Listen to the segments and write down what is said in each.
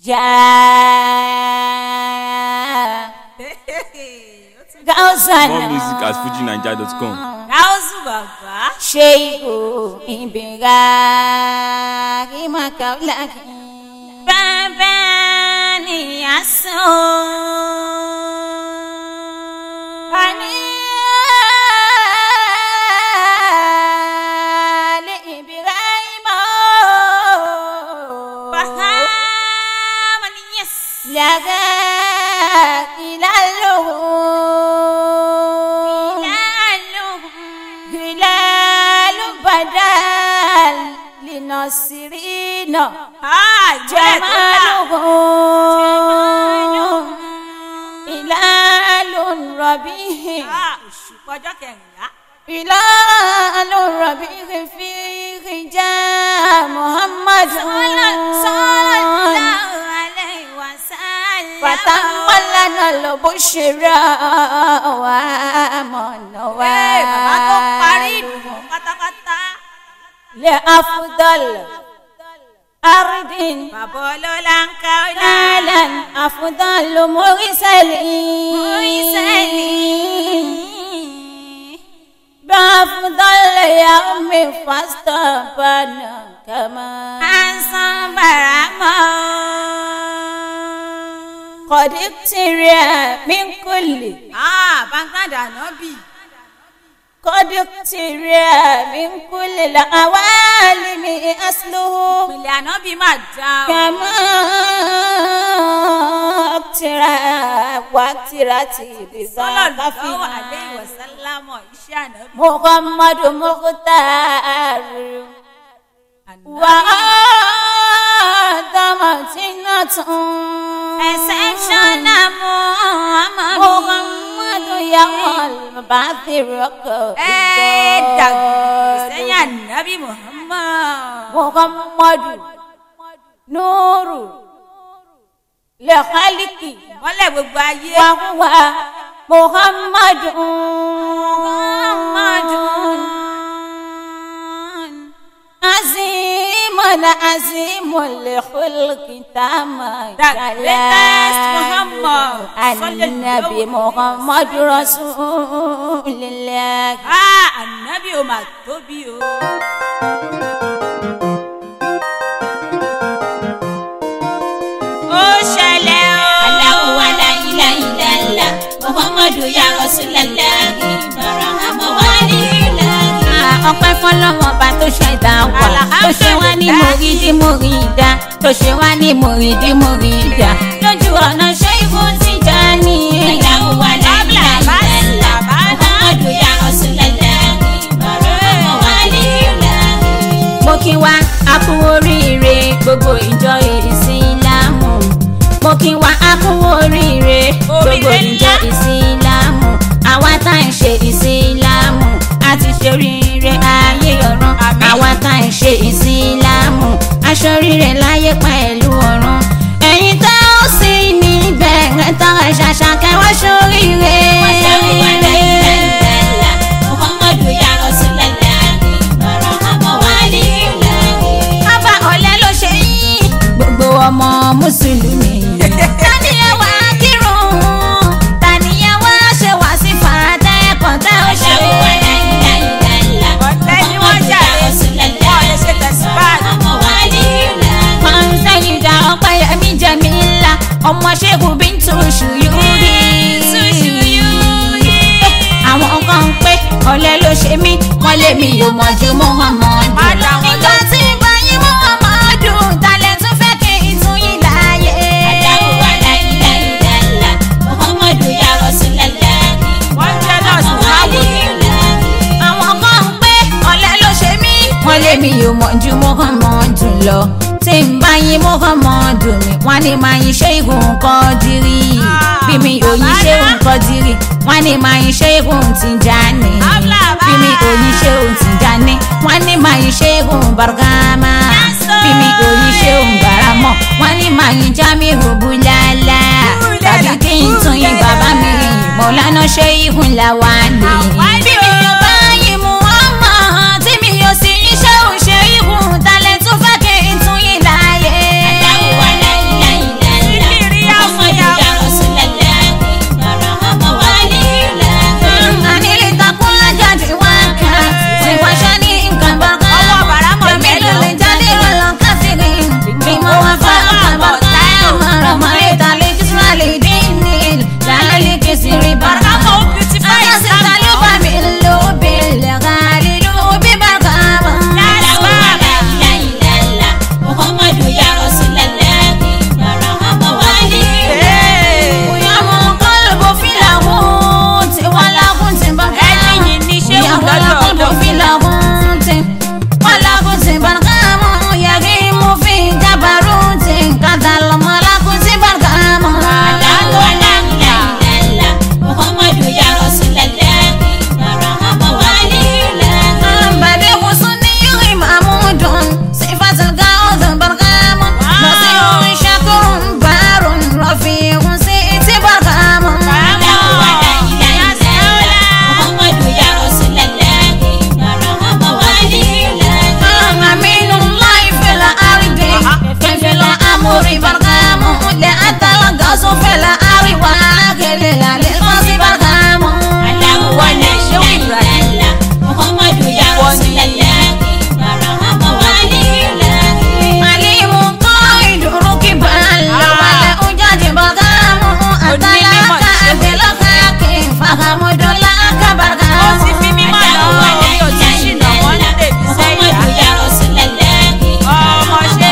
Yeah. Gauzan. More music at fujinaija.com. gáúsù bàbá. Sheikhu Ibira Kimakaulaki. bàbá ni a sùn. Ani Ali Ibrahim. Bahama ni yes. Laga ilaluhu. Hilalu badal linasirina. جماله هلال ربيع ọjọ́ kẹrìnlá. هلال ربيع فيه جاء محمد فتم لنا البشرى وآمن bàbá tó parí ìdùnnú pátápátá. لأفضل أرض bàbá ọlọ́lá ń ká ọlá. أهلا أفضل مرسلين بأفضل يوم فاستبنا كما Ansan barama. قد ابترى من كل Ah, Bangada Nọ́bì. قد ابترى من كل العوالم أصله Ìpìlẹ̀ Ànọ́bì máa dá o. كما ابترى واقترت Sọ́lọ̀ بذاك lọ́wọ́ àlẹ́ فيها ìwọ̀sálámọ̀ iṣẹ́ Ànọ́bì. محمد مختار وآدم جنة Exceptional Muhammad. محمد يوم البعث ركب Ẹ dàgbà sẹ́yìn Ànọ́bì Muhammad. محمد نور لخلق Mọ́lẹ̀ gbogbo ayé. وهو محمد عظيم عظيم الخلق تام The greatest Muhammad. النبي محمد رسول الله Ah, Ànọ́bì ò mà tóbi o. Ó ṣẹlẹ̀ o. Allahu wa la ilaha illallah Muhammadu ya Rasulallah Barahama walillah. ọpẹ́ fọ́lọ́run ọba tó ṣẹ̀dá wa tó ṣe wá ní mòrídì mòrídà tó ṣe wá ní mòrídì mòrídà lójú ọ̀nà ṣé ibò ti já ní. Allahu wa la ilaha illallah Muhammadu ya Rasulallah Barahama walillah. mo kí wa a kú oríire gbogbo ìjọ ìsìlámù mo kí wa a kú oríire gbogbo Oríire ìjọ ńlá. ìsìlámù àwa tá à ń ṣe ìsìlámù a ti ṣe oríire ayé ọ̀run Àmín. àwa tá à ń ṣe ìsìlámù aṣọ oríire láyé pẹ̀lú ọ̀run ẹ̀yin tá ó sì níbẹ̀ ẹ̀ tán ẹ̀ ṣàṣà kẹwàá ṣoríire. Muhammadu ya Rasulallah Barahama walillah Bàbá ọ̀lẹ́ ló ṣe yín. Gbogbo ọmọ Mùsùlùmí. Tàníyàn wá kírun. Tàníyàn wá ṣe wá sí fàdá ẹ̀kọ́ tá ó ṣe. Ọ̀tẹ́ ni wọ́n jà lé. Wọ́n lè ṣe tẹ̀síbáàdì. Máa ń sẹ́yìn dá ọpẹ́ yẹmí jẹ̀mí ńlá. Ọmọ ṣẹ́gun bí ń tún ṣùyúrí. Àwọn kan ń pé ọ̀lẹ́ ló ṣe mí. Wọ́n lé mi yóò mọ̀ ju Muhammadu. Má dá wọn Nígbà lóhùn. tí ń bá yín Muhammadu, talẹ̀ tún fẹ́ kí n tún yín láàyè. Wọ́n jẹ́ nọ́ọ̀sì báwo. àwọn kan ń pé ọ̀lẹ́ ló ṣe mí. wọ́n lé mi yóò mọ̀ ju Muhammadu lọ tí ń bá yín Muhammadu mi wọ́n ní máa yin ṣe ìhùn Kọ́dírì bí mi ò yin ṣe ìhùn Kọ́dírì wọ́n ní máa yin ṣe ìhùn Tìjàní bí mi ò yin ṣe ìhùn Tìjàní wọ́n ní máa yin ṣe ìhùn Bargama bí mi ò yin ṣe ìhùn Baramọ̀ wọ́n ní máa yin Jamiu Bulala tàbí kí n tún yin bàbá mi Mọ̀lánà ṣe ìhùn Lawali bí mi ò bá yin Muhammad tí mi ò sì yin ṣe òun ṣe ìhùn talẹ̀ tún fẹ́ kí n tún yin láàyè. la àríwá kele la lè fọ́ sí bàkàmù. Aláwọ̀ ni ṣéwù ìlàlá, Muhammadu ya Rasulullah, Barahama wali ilahi. Màlímù kọ́ ìdúró kí bá lọ wálé ó jáde bàkàmù. Àtàlákà àgbélọ́kà kì í fàkàmù dọ́là kábàkà. ó ti fi mímọ́ lọ orí òtí ṣìnà wọ́n ń lè fi sẹ́yìn Muhammadu ya Rasulullah, ọmọ ṣe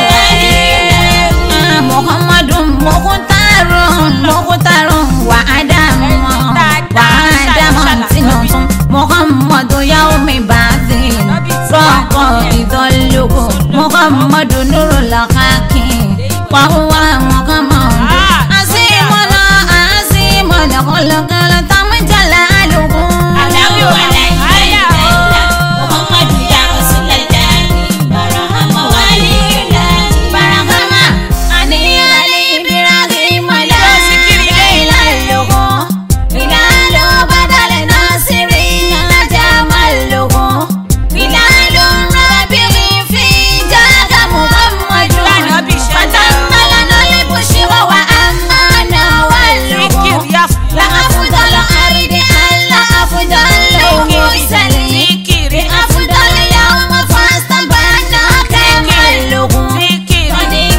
Muhammadu Mukhtarun Mukhtarun wa Adamu wa Adamu tinutun Muhammadu yaumi baathin rọ́ọ̀kọ̀ ìdọ́lógún Muhammadu nurul hakim wa huwa Muhammadu azimuna azimuna kọlọkọlọ tamujala alugun. Aláwọ̀ aláìláìláìlá, Muhammadu ya Rasulullah, Barahama wali ilahi. Barakama ani ali Ibrahim ala ila logo Bilalo badal nasiri jamal logo Bilalo rabiri fi jaga Muhammadu Ànábì ṣe Fatangala nole bushira wa amana wal logo Zikiri ya La afdal ardi alla afdal mursalin Zikiri. Afdal yawma fastabana kamal logo Zikiri.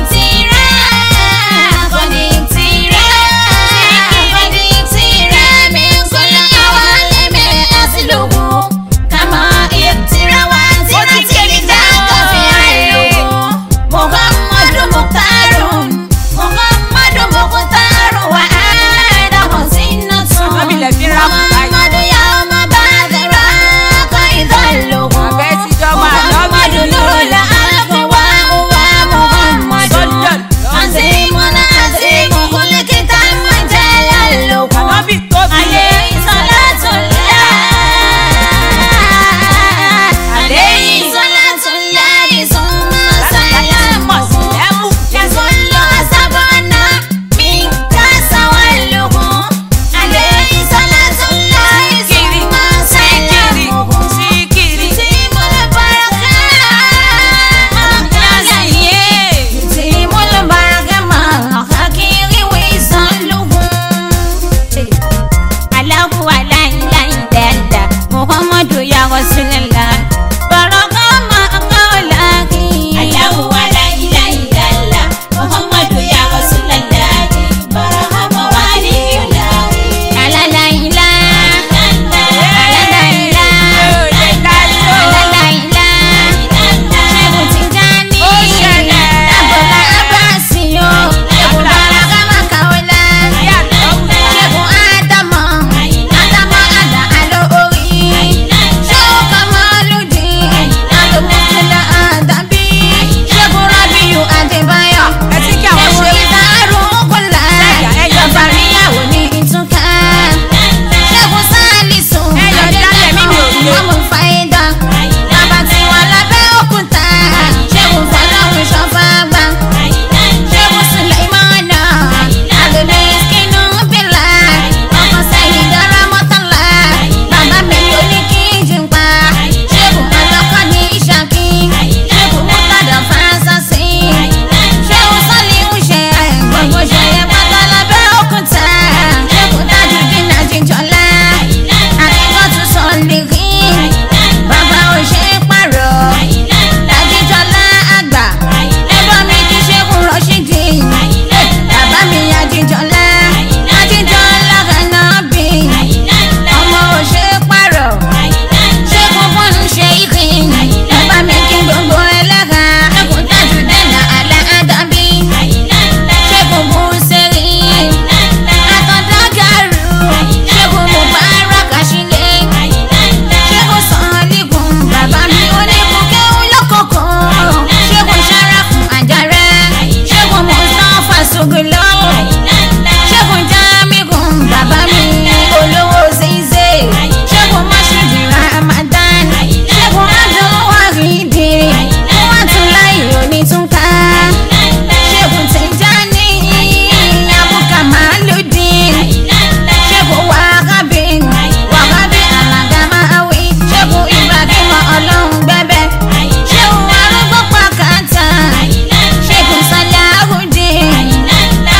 Ànábì lẹ fi ń rà fún báyìí. Àbẹ́ ti jọmọ ànábì. Ànábì tóbi. Zikiri. Alahu aláìláìlẹ́lá Muhammadu ya Rasulullah Baraka ma kaulaki Aláwọ̀ aláìláìláìlá, Muhammadu ya Rasulullah, Barahama wali ilahi. Alalaila Alalaila Alalaila Ṣẹ́gun Tijani Ó ṣẹlẹ̀. Abọ̀lá Abasiyo Ṣẹ́gun Baraka ma kaula Ṣẹ́gun Ádámọ̀ Ádámọ̀ Àdá Àlọ́ orí Ṣẹ́gun Kamaludi Adòmọ́tìlá Àdàbí Ṣẹ́gun Rabiu Adébáyọ̀ Ẹ ti kí àwọn Ṣẹ́gun ṣe. Ìdárò Kọ́lá Ẹ̀yà, ẹ̀yà. Ìjọba ní ìtúká ṣẹ́gun sálísù Ẹyọ jálẹ̀ mímì òye. ọmọ fàyídà bàbá tí wà lábẹ́ òkúta ṣẹ́gun fọlọ́run ṣọ́fàgbà ṣẹ́gun sùlẹ̀mánà àgbègbè kínú bílà ọkọ̀ sẹ́yìn dára mọ́tàlá bàbá mi ò ní kí n jìn pa ṣẹ́gun ọlọ́kọ̀ ní ìṣàkí ṣẹ́gun mọ́tàdà fásásí ṣẹ́gun sọ́lí ń ṣe gbogbo ṣẹyẹ pátá lábẹ́ òkúta ṣẹ́gun dájú dínà jíjọlá àkíkọ́tù sọ̀lì rí bàbá ò ṣe é pààrọ̀ àjíjọlá àgbà ẹ̀bọ́n mi kì í ṣẹ́gun rọ́ṣídì bàbá mi àjíjọlá àjíjọlá kànáàbì ọmọ ò ṣe é pààrọ̀ ṣẹ́gun fún ṣe ìkìn bàbá mi kí gbogbo ẹlẹ́ka ṣẹ́gun dájú dínà àlẹ́ àdàbí ṣẹ́gun bú sẹ́rí àtọ̀dágàrú ṣẹ́gun mubarak àṣìlẹ̀ ṣẹ́gun sọ̀ọ́lìkùn bàbá mi oníkùnkẹ́ olókòkò ṣẹ́gun ṣàràfù àjàrà ṣẹ́gun mustapha sogolo ṣẹ́gun jamigun bàbá mi olówó ṣíṣe ṣẹ́gun mọ́ṣúdì ramadan ṣẹ́gun adúwárìdì wọ́n tún láyé onítúnká ṣẹ́gun tẹ̀jáni abúkà màálùdín ṣẹ́gun wàhábì wàhábì alàgàmáwí ṣẹ́gun ibrahim ọlọ́run gbẹ́bẹ́ ṣẹ́gun arúgbó pàkàtà ṣẹ́gun sàláhùdín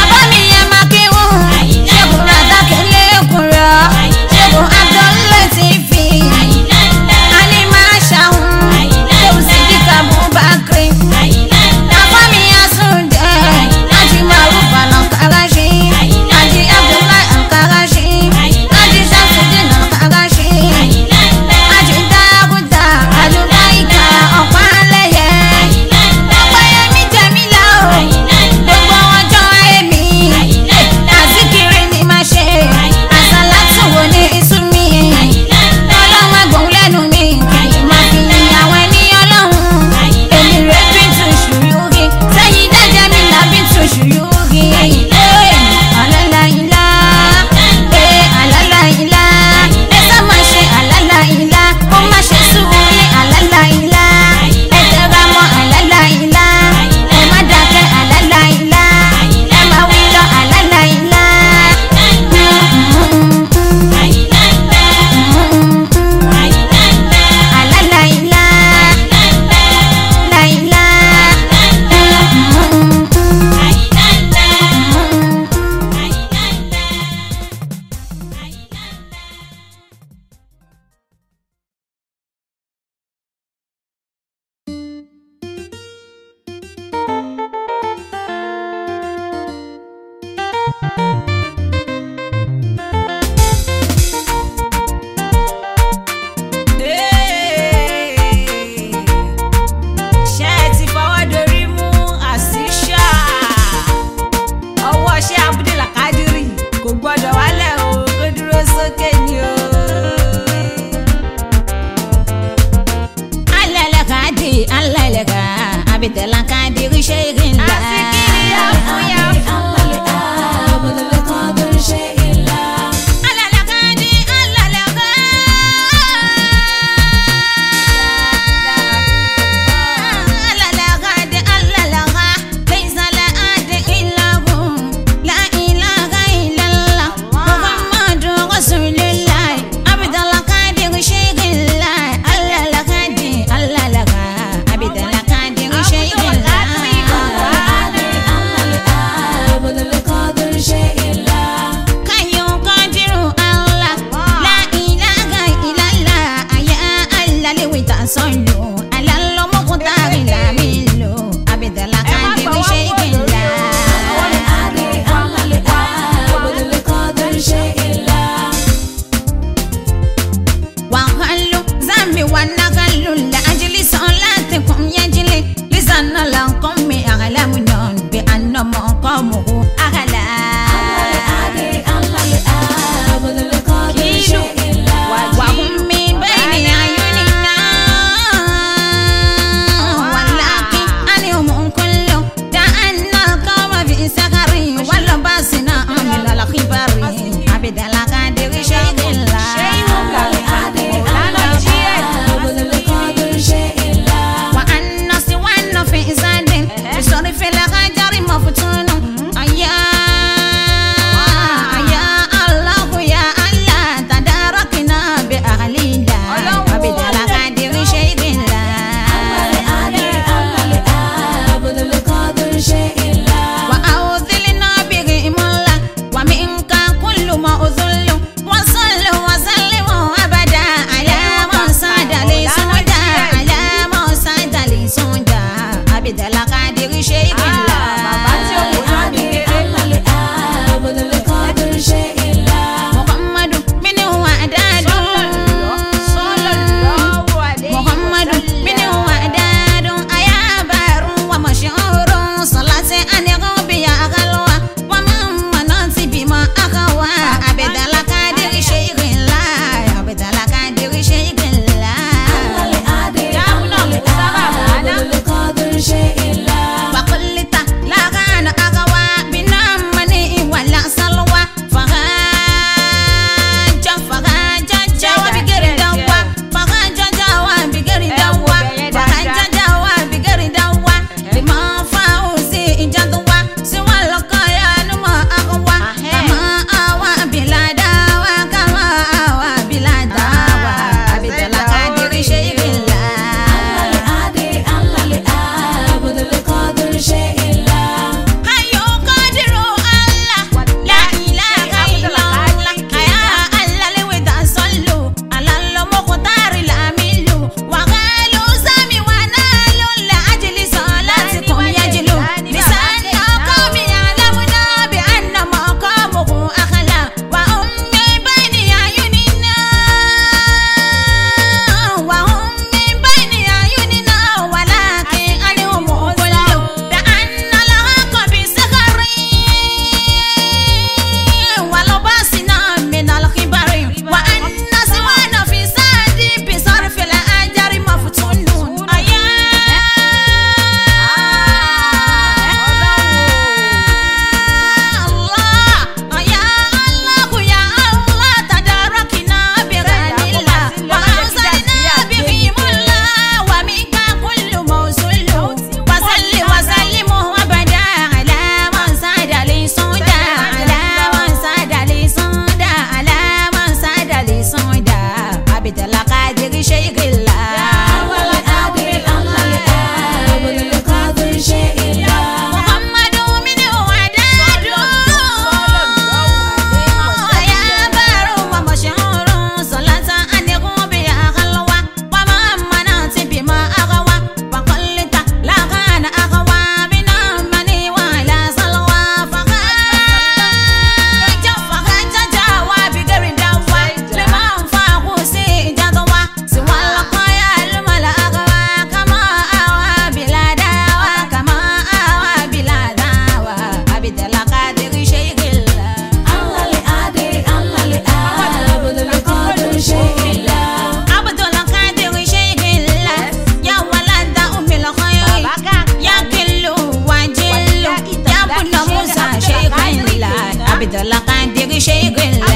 abidala kadiri sheikila.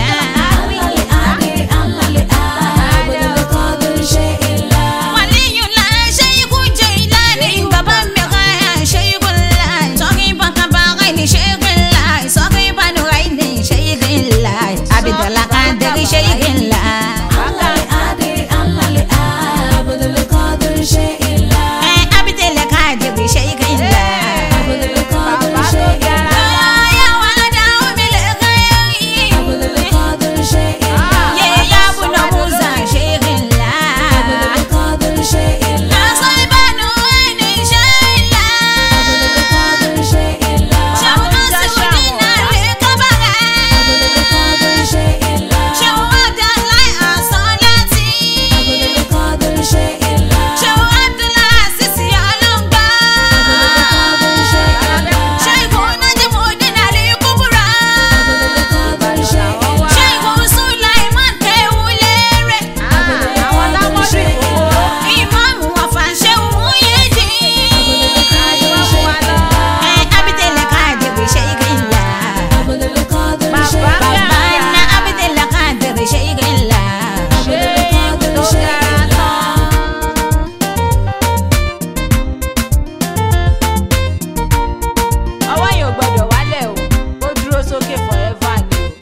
waliyula sheiku jailani baba mika sheikula sọkì bàkàbàkà ni sheikila sọkì bànúrà ni sheikila abidala kadiri sheikila. ẹ abidala kadiri sheikila. ya walada umile kayi. ye ya buna musa sheikila. Nasibanu ni sheikila. Shawma sudina lekabaga. Shawma dalai asalati. Shawma Abdullah Sisi Alongba. Sheikhu Najmuddin Ali Kubra. Sheikhu Sulaiman Kewulere. Ìmáàmù Afàṣẹ Òmùyẹ́dì. Ẹ Abidele Kadiri Sheikila. Bàbá ná Abidele Kadiri Sheikila. ọwọ́ yẹn ò gbọ́dọ̀ wálẹ̀ o ó dúró sókè forever ni o.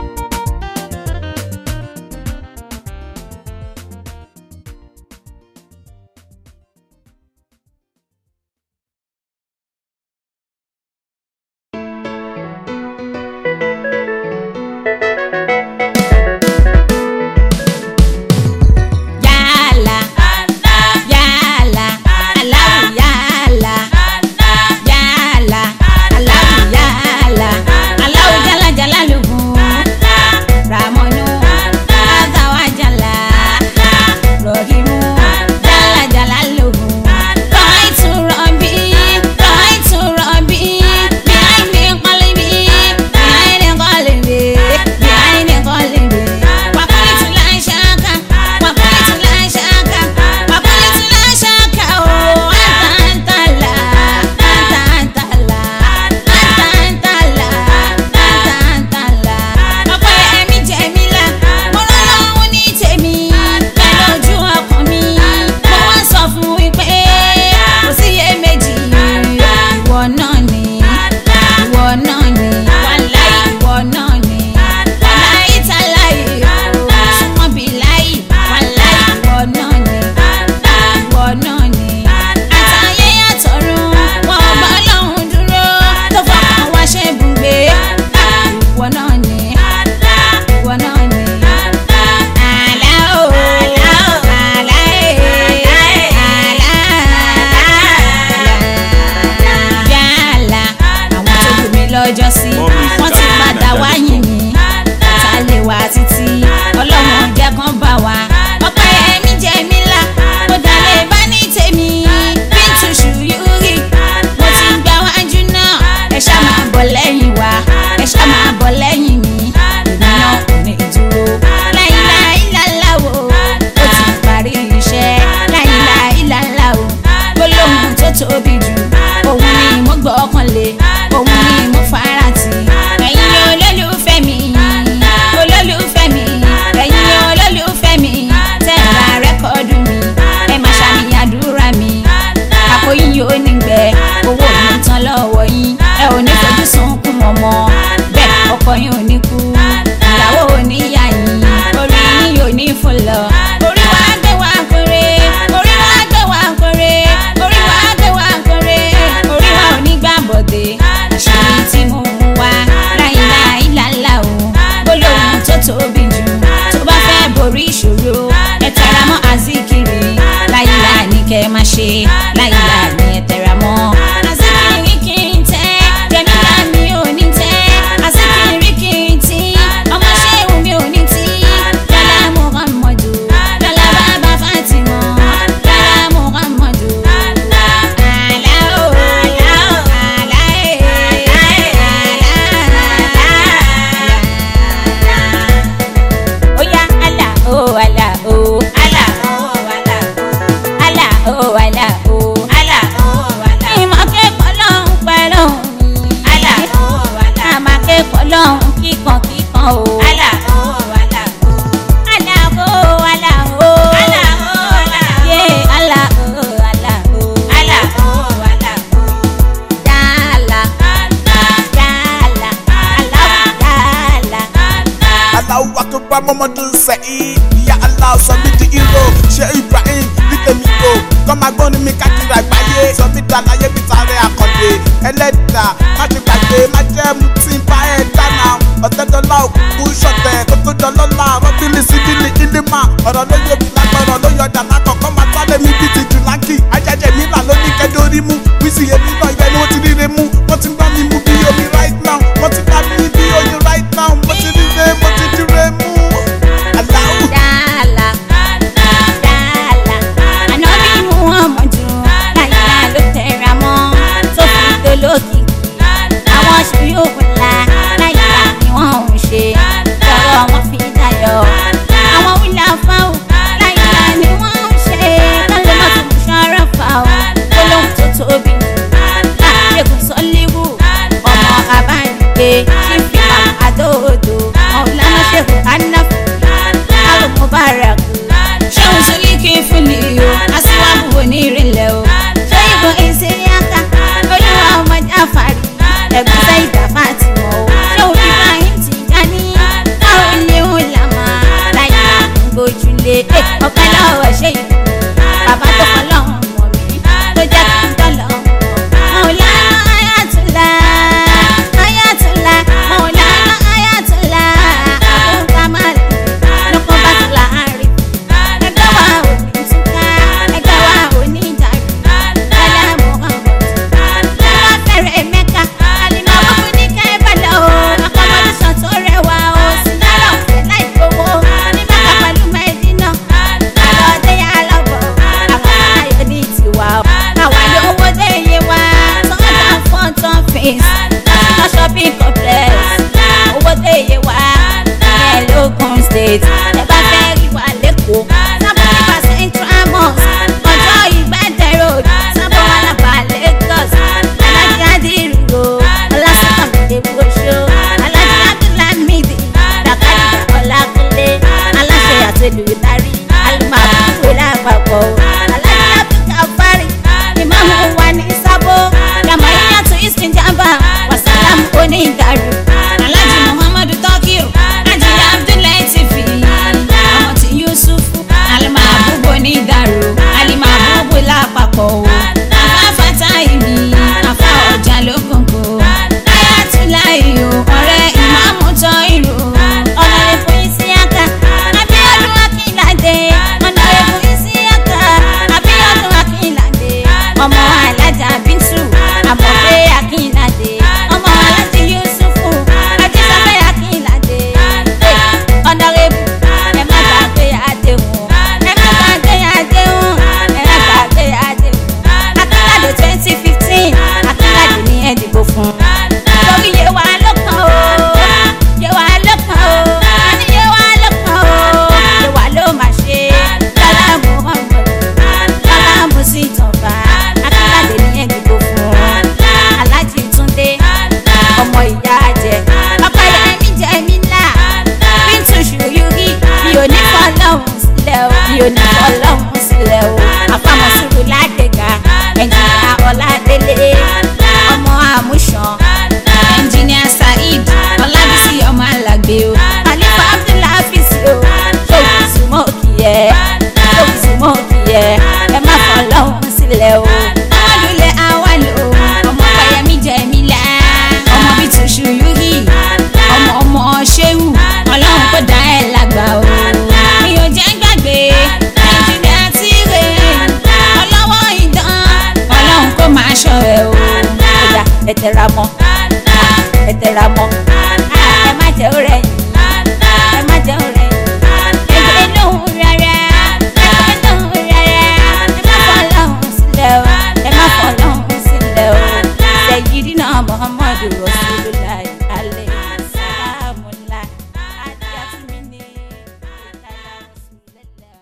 Yàlá. Yàlá. Aláwù yàlá. Yàlá. Aláwù yàlá. Aláwù jálá jálá lùgùn. Ràmọ́nù. Àtàwà jálá. Rọ̀hìmù. Jálá jálá lùgùn. Rọ̀ìtù rọ̀bì. Rọ̀ìtù rọ̀bì. Bíháìndì kọ́lìbì. Bíháìndì kọ́lìbì. Bíháìndì kọ́lìbì. Wàkúrìtù láṣáká. Wàkúrìtù láṣáká. Wàkúrìtù láṣáká o. Àtàntàlà. Àtàntàlà. Àtàntàlà. Àtàntàlà. Ọpẹ́ ẹ̀mí jẹ̀mílà. Mo rán lọ́hún ní tèmi. Pẹ̀lú ojú ọkàn mi. Mo wá sọ fún wípé kò síyèméjì. Ìwọ náà ni. Ìwọ náà ni. Wàláì ìwọ náà ni. Wàláì tàláì o. Súnmọ́ bí láì. Wàláì ìwọ náà ni. Ìwọ náà ni. Àtàyé àtọ̀run. Wọ́n bá lọ́hùn dúró. Tó fọkàn wá ṣe bùgbé. Ìwọ náà ni. Ìwọ náà ni. Àlá o. Àlá ẹ̀. Àlá. Yàlá. Àwọn tó kù mí lọ́jọ́ sí. Wọ́n ti padà wáyìn mi. Ọ̀tá lè wá títí. Ọlọ́run jẹ́ kán bá wa. Ọpẹ́ ẹ̀mí jẹ́ mi là. Mo dalẹ̀ bá ní tèmi. Bíntù ṣùyúrì. Mo ti gbà wájú náà. Ẹ ṣá máa bọ̀ lẹ́yìn wa. Ẹ ṣá máa bọ̀ lẹ́yìn mi. Èmi náà kò ní dúró. Láìláìláláwo. Ó ti parí iṣẹ́. Láìláìláláwo. Gbólóhùn tó tóbi jù. Òun ni mo gbọ́kàn lé. Òun ni mo fara tì. Ẹ̀yin olólùfẹ́ mi. Olólùfẹ́ mi. Ẹ̀yin olólùfẹ́ mi. Tẹ́ra rẹ́kọ̀dù mi. Ẹ máa ṣàmì àdúrà mi. Àpò yín yóò ní gbẹ. Owó mi tán lọ́wọ́ yín. Ẹ ò ní fojú sunkún ọmọ. Bẹ́ẹ̀ ọkọ yín ò ní kú. Ìyàwó ò ní yà yín. Orí yín yóò ní fún lọ. Orí wa gbé wa kórè. Orí wa gbé wa kórè. Orí wa gbé wa kórè. Orí wa ò ní gbà bọ̀dé. Àṣírí tí mo mú wá. Láìláìláńlá o. Gbólóhùn tó tóbi jù. Tó bá fẹ́ borí ìṣòro. Ẹ tẹra mọ́ àzíkiri. Láìláì ní kẹ́ ẹ máa ṣe. Láìláì ní ẹ tẹra mọ́. Àzíkiri kì í tẹ́. Jẹ̀mílá mi ò ní tẹ́. Àzíkiri kì í tí. Ọmọ ṣéwù mi ò ní tí. Lọ́lá Muhammadu. Lọ́lá bàbá Fatima. Lọ́lá Muhammadu. Àlá o. Àlá o. Àlá ẹ̀. Àlá. Oya àlá o àlá o. Àlá o àlá o. Àlá o àlá o. Àlá o àlá o. Ìmọ̀ kẹ́kọ̀ọ́ lọ́hùn pẹ̀lú mi. Àlá o àlá o. Àmà kẹ́kọ̀ọ́ lọ́hùn kí mọ́ o. Àlà o, àlà o. àlà o àlà o. Àlà o, àlà o. yé àlà o àlà o. Àlà o, àlà o. yàlà yàlà àlà yàlà. Allahu Akbar Muhammadu Saheed Ìyá Allah sọ mí di hero ṣé Ibrahim ní tèmi o kọ́ máa gbọ́n ní mi káàkiri àgbáyé sọ mí dá láyé bí tààrẹ àkàndé ẹlẹ́dà má ti gbàgbé má jẹ́ mu tí ń bá ẹ̀ dáná ọ̀tẹ́dọ́lá òkú ṣọ̀tẹ̀ kó tó dọ́lọ́lá rọ́bìlì síbìlì ìlímà ọ̀rọ̀ ló yọ lágbọ̀rọ̀ ló yọ dàná kọ̀ọ̀kan máa tálẹ̀ mi bíi ti jùlákì ajẹ́jẹ́ mi là ló ní kẹ́dórí mú wíṣì èmi náà ibẹ̀ ni wọ́n ti ríre mú wọ́n ti gbá mi mú bí omi right now wọ́n ti gbá mi bí oyin right now mo ti ríre mo ti jíre mú. Allahu yàlà yàlà. ànábì muhammadu láyà ló tẹ̀ra mọ́ tó fi dolókìkí. àwọn ṣùyọ́kù ńlá láyà ni wọ́n ń ṣe lọ́rọ̀ wọn fi dayọ̀. àwọn wíńdà fáwọn láyà ni wọ́n ń ṣe kálẹ̀ má tún ṣọ́ra fáwọn gbólóhùn tó tóbi. àṣekùn sọ́líwù ọmọ abánigbé ṣífì àdóòdò ọ̀lànà ṣèkù anáfù àrùn mubarak ṣéun sọlíkì fúnni o aṣíwájú onírìnlẹ̀ o ṣé ìbọn ìsìnríàká olúwa ọmọ jáfàrí ẹ̀gbọ́n sáyidà fàtìmọ̀ o ṣéun ibrahim tìjání káwọn ilé ń làmà láyé gbójúlé ọ̀pẹ lọ́wọ́ ṣé ìlú bàbá tó kọ́ lọ́hùn mọ̀ mí tó jẹ́ kí n tọ́lọ̀ mọ̀ọ́lánà ayatollah ayatollah mọ̀ọ́lánà ayatollah abúkámálì lọ́kọ́ bá ti láàárín ẹgbẹ́ wa ò ní túká ẹgbẹ́ wa ò ní dàrú lálẹ́ muhammed lọ́wọ́ fẹ́rẹ̀ mẹ́ka àlìmọ́ wọ́pọ̀ ní kẹ́bàlẹ̀ o akọ́mọdéṣàn tó rẹwà o sinara ọ̀fẹ́ láì gbowó ní mẹ́ka pẹ̀lú mẹ́dínà àlọ́dé yà lọ́bọ̀ àwọn ayọ̀ ní tiwa o àwa lówó dé iye wa tọ́jà fún tán fèsì lọ́sọ̀ shopping complex owó dé iye wa ìyẹn lókun state ẹ bá fẹ́ rí wa lẹ́kọ̀ọ́ sábà nípa central mosque ọjọ́ ìgbẹ́dẹ̀ road sábà wà lápá lagos alájí adìrúgbò ọlásùnkàmídé gbòòṣó alájí abdulhamidi dàkàdìdà ọlákúnlé aláṣẹ àtẹlùdarí alùmọ̀àbúrò lápapọ̀ alájí abdulkafari ìmáàmù wa ní sábó gàmáyàtò ìsìnjàmbá wàsálàmù onídàrú alájí muhammadu tọ́kìrù ají abdullahi tifi ọmọ tí yusufu alimabubu onídàrú alimabubu lápapọ̀ o afáfátá ìní afá ọjà lókùnkù ayatollah o ọ̀rẹ́ ìmáàmù tọ́ ìrù ọ̀nàrẹ́fún ìsíyàká abíọ́dún akínládé ọ̀nàrẹ́fún ìsíyàká abíọ́dún akínládé ọmọ alájà bíntù àmọ̀pé akínládé ọmọ alájà yusufu ajísafẹ́ akínládé ọ̀nàrẹ́bù ẹ má gbàgbé àdéhùn ẹ má gbàgbé àdéhùn ẹ má gbàgbé àdéhùn akínládé twenty fifteen akínládé ní ẹ dìbò fún lórí yé wa lọ́kàn o yé wa lọ́kàn o àní yé wa lọ́kàn o yé wa ló máa ṣe lọ́lá muhammed lọ́lá musitọ̀fà akínládé ní ẹ dìbò fún alájí túndé ọmọ ìyá jẹ ọkọ yẹmi jẹ mí ńlá bíntù ṣùyúrí mi ò ní fọlọ́hún sílẹ̀ o mi ò ní fọlọ́hún sílẹ̀ o àfàmọ́sùrù ládẹ́gà ẹ̀jìnà ọ̀làdélé ọmọ àmúṣan ẹnjìníà saheed ọlábísí ọmọ alàgbé o àlefa abdulhafiz o ṣòwò súnmọ́ kìí ẹ ṣòwò súnmọ́ kìí ẹ ẹ má fọlọ́hún sílẹ̀ o ọmọdúnlẹ̀ awálò ọmọ pẹ̀yẹmí jẹ̀mílá ọmọ bíi tòṣù yúhì ọmọ ọmọ ṣéwù ọlọ́run kò dá ẹ̀ lágbà o mi ò jẹ́ gbàgbé nàìjíríà tí rè ọlọ́wọ́ ìdán ọlọ́run kò máa ṣọ ẹ̀ o ọjà ẹ tẹra mọ́ ẹ tẹra mọ́ ẹ má jẹ́ ọ̀rẹ́ yìí ẹ má jẹ́ ọ̀rẹ́ yìí ẹgbẹ́ lóhùn rárá ẹgbẹ́ lóhùn rárá ẹ má fọ́ lọ́hùn sílẹ̀ o ẹ má fọ́ lọ́hùn sílẹ̀ o sayyidina muhammadu rasulillah alayhi salamullah adiyatulini ìtàlá rasulillah.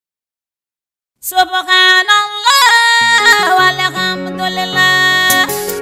subhanallah walhamdulillah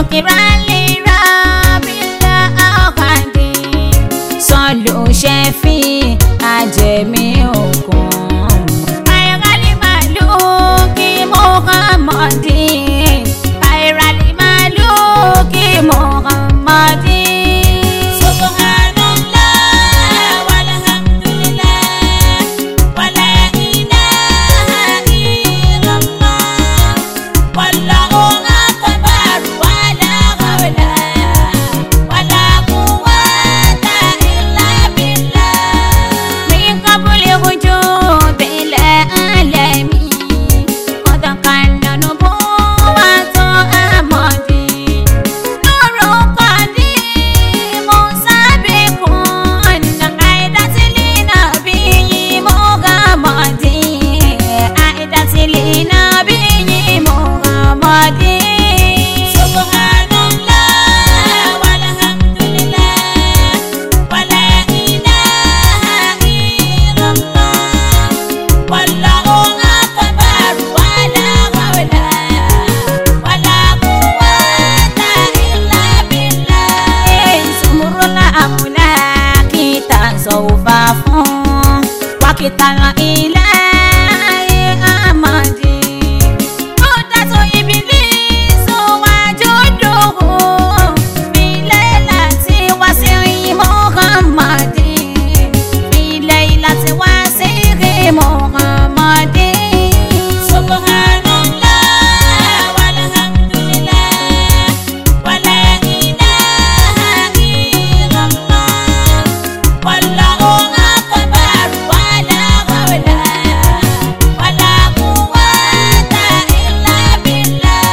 شكرا لرب الأحد صلوا شفي أجمي حكم خير الملوك محمد خير الملوك محمد سبحان الله والحمد لله ولا إله إلا الله والله أكبر ولا حول ولا قوة إلا بالله من قبل وجود العالمين قد كان نبوة أمدي نور قديم سابق عيدت لنبي محمد عيدت لنبي محمد سبحان الله والحمد لله ولا إله إلا الله والله أكبر ولا حول ولا قوة إلا بالله sumurula amulaki tasawufa fún wakitala ilayi amadi kódàtò ibilisu wàjúdùhù filẹ̀ láti wá sí muhammadi filẹ̀ láti wá sí muhammadi. سبحان الله والحمد لله ولا إله إلا الله والله أكبر ولا حول ولا قوة إلا بالله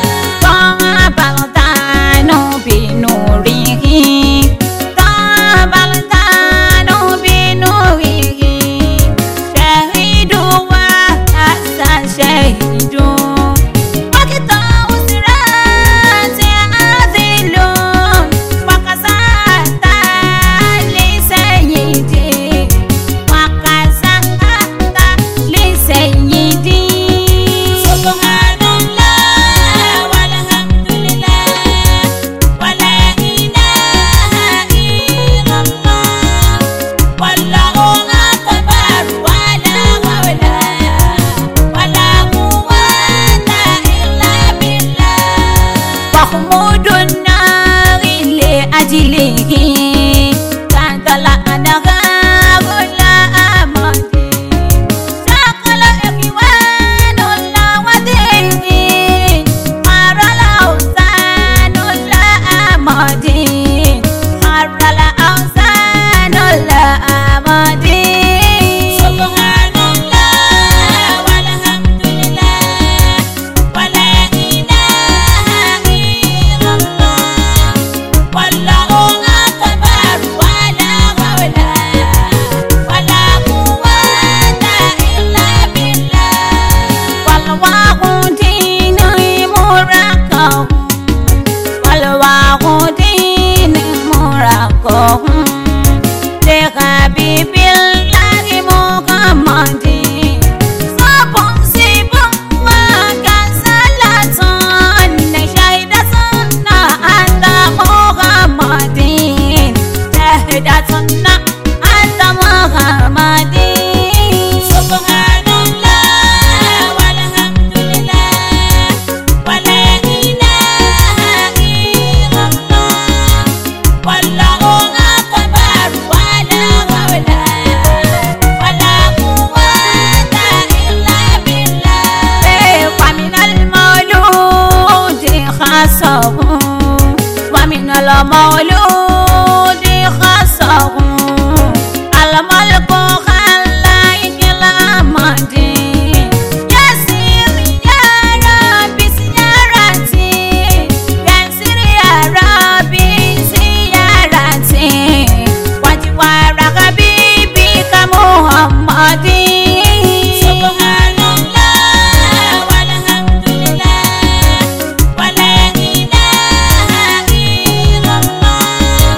Tabaltano binurihi Tabaltano binurihi Syahidu wa asa syahidu Wakita usrati azilun Wakasata li sayyidi Wakasata li sayyidi سبحان الله والحمد لله ولا إله إلا الله والله أكبر ولا حول ولا قوة إلا بالله محمود النار لأجله كان الأنهار لا أمدي سقل إخوان لا وديه حر الأوثان لا أمدي حر الأوثان لا أمدي سبحان الله والحمد لله ولا إله إلا الله والله أكبر ولا حول ولا قوة إلا بالله والواغدين مرقهم والواغدين مرقهم لحبيب الله محمد صب سب وكسلة شهدة أنت محمد شهدة أنت محمد سبحان الله والحمد لله ولا إله إلا الله والله أكبر ولا حول ولا قوة إلا بالله ومن المولود خاصه ومن المولود خاصه الملك خلاك الأمد يسير يا ربي سيارتي يسير يا ربي سيارتي وجوار حبيبي كمحمد سبحان الله والحمد لله ولا إله إلا الله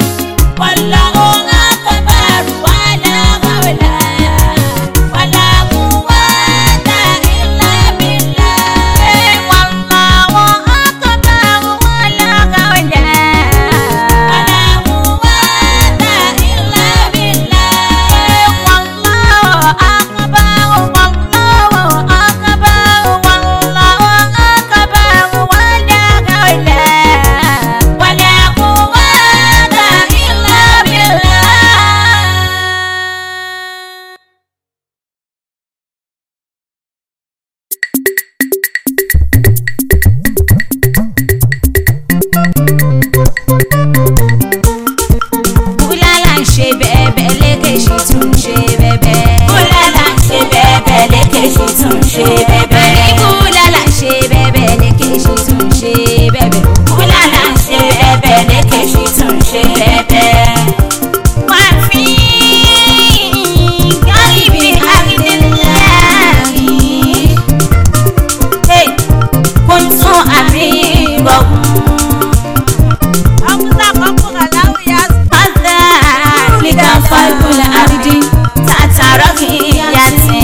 gọ̀gùn. Ọkùnrin àkọ́kọ́ Aláwọ̀ yá Mọ́tà líka fọ́ìkúlẹ̀ àrídì tàtàrọ́ kì í yàtì.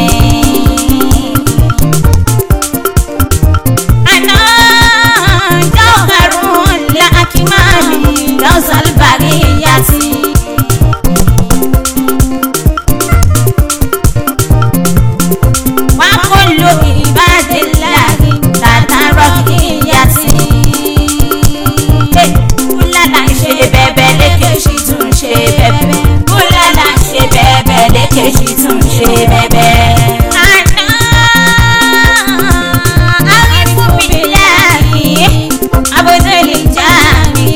Àná jọ́hárùn làkìmáàlì lọ́sàlùbárí yàtì. وكل عباد الله تتركيتي kúlàlà ń ṣe bẹ́bẹ́ lékèṣì tún ṣe bẹ́bẹ́ kúlàlà ń ṣe bẹ́bẹ́ lékèṣì tún ṣe bẹ́bẹ́. àná àrífúnmiláàyè abọ́dẹ́lẹ̀ jáde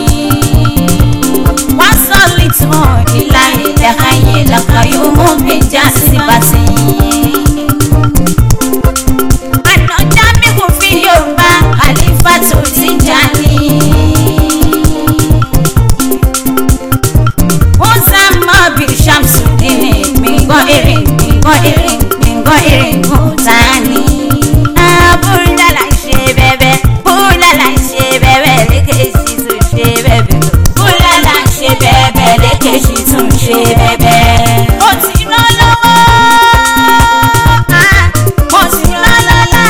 wọ́n sọ lìtàn ìlà ilẹ̀ ayé lọ́kọ̀ yóò mú mi já sí bàtì ànàjà mi kò fi yorùbá àlífà tó ti jà ní. wọ́n sá mọ́ bí shamsudin mi gbọ́ eré mi gbọ́ eré mi gbọ́ eré kò tá ní. búrúdàlà ń ṣe bẹ́bẹ́ búrúdàlà ń ṣe bẹ́bẹ́ lékèsì tún ṣe bẹ́bẹ́ búrúdàlà ń ṣe bẹ́bẹ́ lékèsì tún ṣe bẹ́bẹ́. ó ti rán lọ́wọ́ mo ti rán lọ́la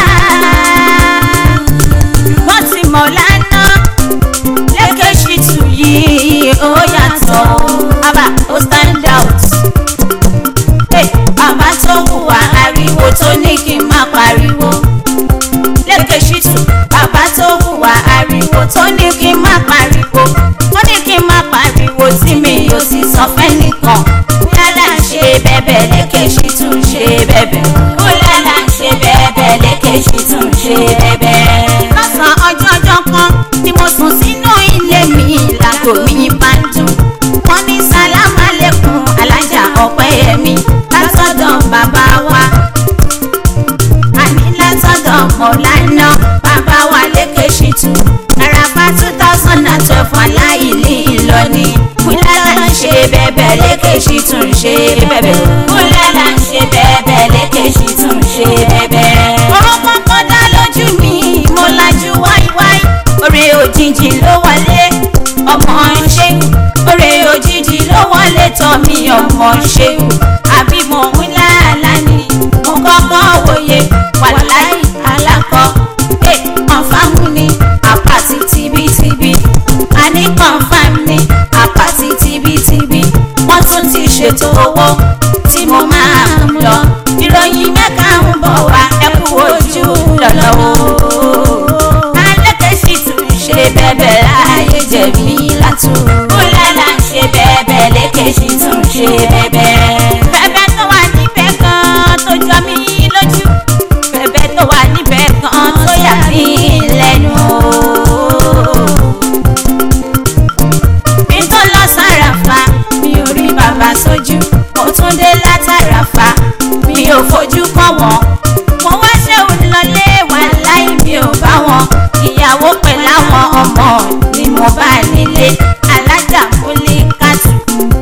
mo ti mọ̀ lánàá lékèsì tún yìí ó yàtọ̀ bàbá ó stand out Hey, bàbá tó hùwà ariwo tó ní kí n má pariwo lékèsì tún bàbá tó hùwà ariwo tó ní kí n má pariwo ó ní kí n má pariwo tí mi ò sì sọ fẹ́nìkan lálá ń ṣe bẹ́bẹ̀ lékèsì tún ṣe bẹ́bẹ̀ ó lálá ń ṣe bẹ́bẹ̀ lékèsì tún ṣe bẹ́bẹ̀. lọ́sàn-án ọjọ́ ọjọ́ kan ni mo sùn sínú ilé mi làgò mi bá ń dùn wọ́n ní sálámà lẹ́kùn alájà ọ̀pẹ́yẹmí látọ̀dọ̀ bàbá wa àní látọ̀dọ̀ mọ̀lánà bàbá wa lékèṣì tù àràfà two thousand and twelve aláìlí ìlọni kúlẹ́lá ń ṣe bẹ́bẹ̀ lékèṣì tún ṣe bẹ́bẹ̀ kúlẹ́lá ń ṣe bẹ́bẹ̀ lékèṣì tún ṣe bẹ́bẹ̀. orúkọ kọ́dá lójú mi mo lajú wáíwáí orí òjijì ló wọlé ọmọ ṣéwù orí òjijì ló wọlé tọ́ mi ọmọ ṣéwù àbí mo ń láàlá ni mo kọ́kọ́ wòye wàláì alákọ̀ ẹ̀ kọ̀ǹfàmù ni àpàtì tibítibí àní kọ̀ǹfàmù ni àpàtì tibítibí wọ́n tún ti ṣètò owó tí mo máa ń lọ ìròyìn mẹ́ka ń bọ̀ wá ẹ kú ojú lọ́nà o alẹ́kẹ̀sì tún ṣe bẹ́bẹ̀ láàyè jẹ̀bi látò kúlẹ̀lá ń ṣe bẹ́bẹ̀ lẹ́kẹ̀sì tún ṣe bẹ́bẹ̀. bẹ́bẹ̀ tó wà níbẹ̀ kan tó jọ mí lójú bẹ́bẹ̀ tó wà níbẹ̀ kan tó yà mí lẹ́nu. mi tó lọ sàràfà mi ò rí bàbá sójú mo tún dé látàràfà mi ò fojú kàn wọ́n mo wá ṣe òun lọlé wà láì mi ò bá wọn ìyàwó pẹ̀lú àwọn ọmọ ni mo bá nílé alájà múlé kátù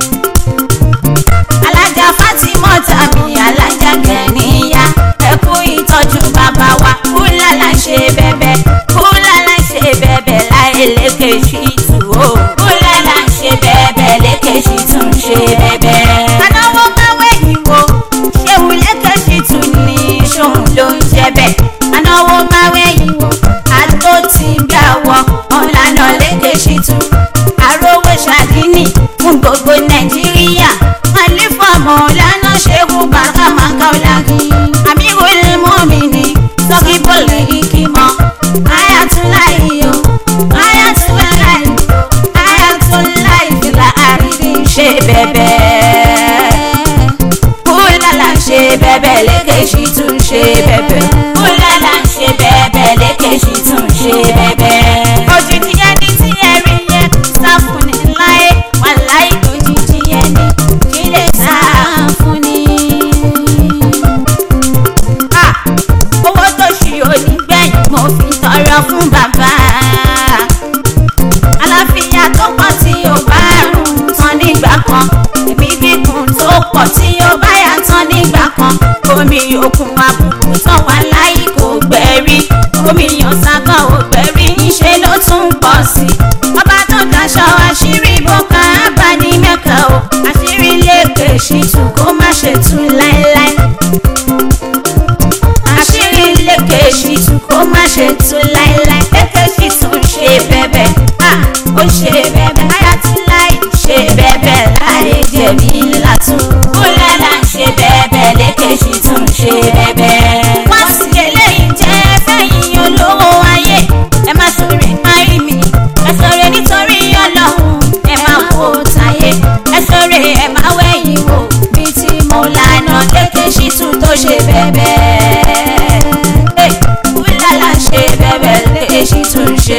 alájà fatima tàbí alájà gẹ̀ẹ́nìyà ẹ kú ìtọ́jú bàbá wa kúlàlà ṣe bẹ́bẹ́ kúlàlà ṣe bẹ́bẹ́ láì lékè sí tù ó kúlàlà ṣe bẹ́bẹ́ lékè sí tún ṣe bẹ́bẹ́. anáwó máa wẹ̀yìn wo ṣéun lékè sí tù ní ṣóun ló ń jẹ bẹ́ẹ̀ anáwó máa wẹ̀yìn wo àtó ti bí àwọ̀ ọ̀làna lékè sí tù àròwé ṣàdínì fún gbogbo nàìjíríà àlífà mọ̀ọ́lánà ṣẹ́gun bàbá màkàlákì àmìwòlè mọ́mìnì sọ́kì bọ́ọ̀lù ìkìmọ̀ ayatollah o ayatollah ayatollah ìfìlà àrídì ṣe bẹ́bẹ́ kúlàlà ṣe bẹ́bẹ́ lékèṣì tún ṣe bẹ́bẹ́ kúlàlà ṣe bẹ́bẹ́ lékèṣì tún ṣe bẹ́bẹ́. òjijì ẹni tí ẹ rí yẹn sá fún ni láyé wà láyé òjijì ẹni kí lè sá fún ni. Ah, owó tó ṣì onígbẹ̀yìn mo fi tọrọ fún bàbá aláfíà tó pọ̀ tí ó bá rùn tán nígbà kan èmi gígùn tó pọ̀ tí ó bá yà tán nígbà kan omi òkun àbùkù tán wà láì kò gbẹ̀rí omi ọ̀sán kan ò gbẹ̀rí ńṣe ló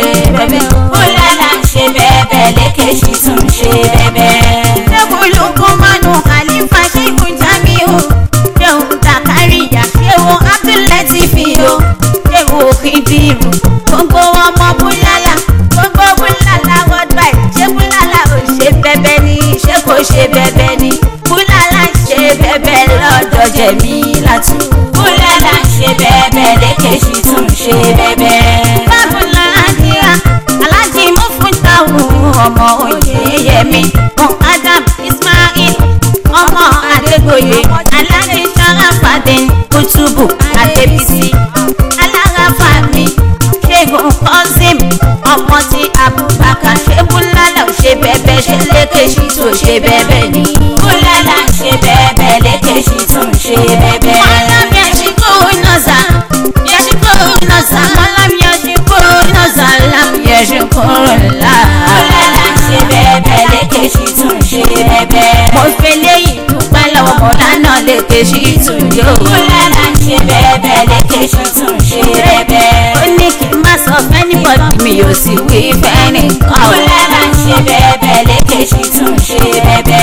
bẹ́bẹ́ o. Búlálà ń ṣe bẹ́ẹ̀bẹ́ lékèṣì tún ṣe bẹ́ẹ̀bẹ́. Ṣébùlù Kúmánù Khalifa Ṣéhù Jamiu. Ṣéhù Zakariya Ṣéhù Abdulateef o. Ṣéhù Kìdìrú. Gbogbo ọmọ Búlálà. Gbogbo Búlálà worldwide. Ṣé Búlálà ò ṣe bẹ́bẹ́ ni? Ṣé kò ṣe bẹ́bẹ́ ni? Búlálà ń ṣe bẹ́bẹ́ lọ́dọ̀ Jẹ̀mílátù. Búlálà ń ṣe bẹ́ẹ̀bẹ́ lékèṣì tún ṣe bẹ́ẹ̀bẹ́. Bábùlà Adìrà, Aláàjì Mufúntàwù, ọmọ Oyèyẹmí, Mọ̀ Adam Ismail, ọmọ Adégoyè, Aláàjì Sáràfàdé, Kútùbù Adébísí, Aláràfàmì, Ṣẹ́gun Kọ́sìm, ọmọ ti Abubakar, ṣé Búlálà ò ṣe bẹ́bẹ́ ṣe lékèṣí tó ṣe bẹ́bẹ́ ni. Búlálà ń ṣe bẹ́ẹ̀bẹ́ lékèṣì tún ṣe bẹ́ẹ̀bẹ́. Malam yashikuru naza, yashikuru naza, malam yashikuru naza, lam yashikuru la. Búlálà ń ṣe bẹ́ẹ̀bẹ́ lékèṣì tún ṣe bẹ́ẹ̀bẹ́. Mo fẹ́ léyìí dúpẹ́ lọ́wọ́ Mọ̀lánà lékè sí ìtúndé o. Búlálà ń ṣe bẹ́ẹ̀bẹ́ lékèṣì tún ṣe bẹ́ẹ̀bẹ́. Ó ní kí n má sọ fẹ́nìbọ̀dì mi ò sì wí fẹ́nìkan. Búlálà ń ṣe bẹ́ẹ̀bẹ́ lékèṣì tún ṣe bẹ́ẹ̀bẹ́.